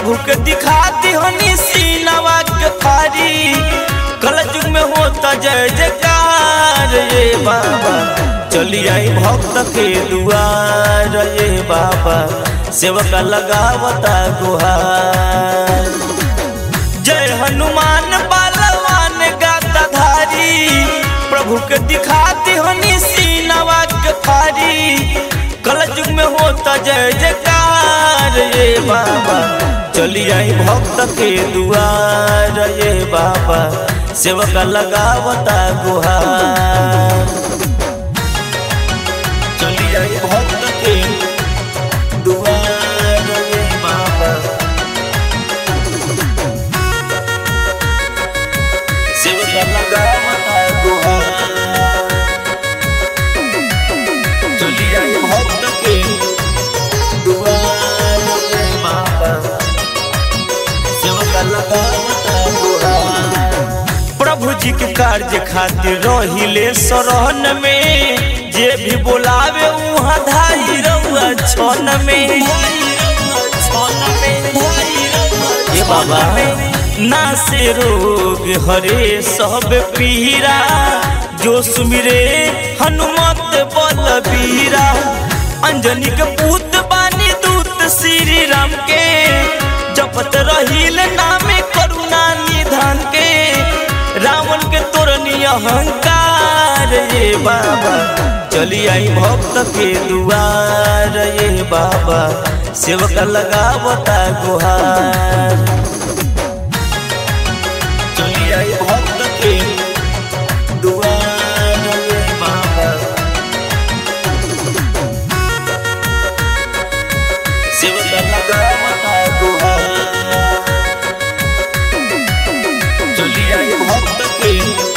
प्रभु के दिखाती हनी सीनवा के फारी कल युग में होता जय जयकार ये बाबा चली आई भक्त के दुआर ये बाबा सेवक लगावता गुहार जय हनुमान बालवान गाता धारी प्रभु के दिखाती हनी सीनवा के फारी कल युग में होता जय जयकार ये बाबा चली आई भक्त के दुआर ये बाबा सेवक लगावता गुहार चली आई भक्त के दुआर ये बाबा सेवक लगावता गुहार चली आई भक्त के दुआर ये बाबा सेवक लगावता गुहार प्रभु जी के कार्य खातिर रहिले शरण में जे भी बोलावे उहाँ धाई रहुआ छन में ये बाबा ना से रोग हरे सब पीरा जो सुमिरे हनुमत बलबीरा अंजनी के पूत बानी दूत श्री राम के जपत रहिल नामे करुणा निधान के रावण के तोरनी अहंकार ये बाबा चली आई भक्त के दुआर ये बाबा सेवक लगावता गुहार चली आई भक्त के दुआर ये बाबा सेवक लगावता गुहार चली आई भक्त के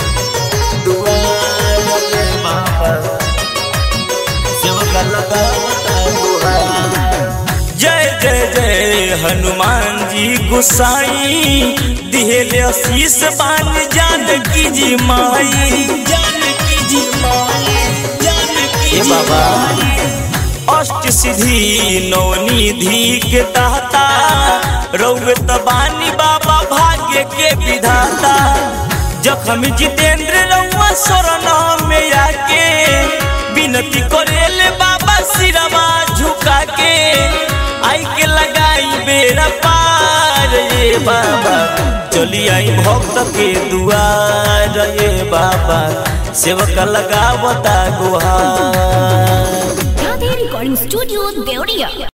दुआर ये बाबा सेवक लगावता गुहार जय जय जय हनुमान जी गुसाई दिहेले आशीष बान जानकी जी माई जानकी जी माई जानकी जी बाबा अष्ट सिद्धि नवनिधि के दाता रौवे तबानी बाबा भाग्य के विधाता जखम जितेंद्र रउआ शरण में आके विनती करेले बाबा सिरवा झुका के आई के लगाई बेरा पार ये बाबा चली आई भक्त के दुआर ये बाबा सेवक लगावता गुहार Radhe Recording Studio, Deoria.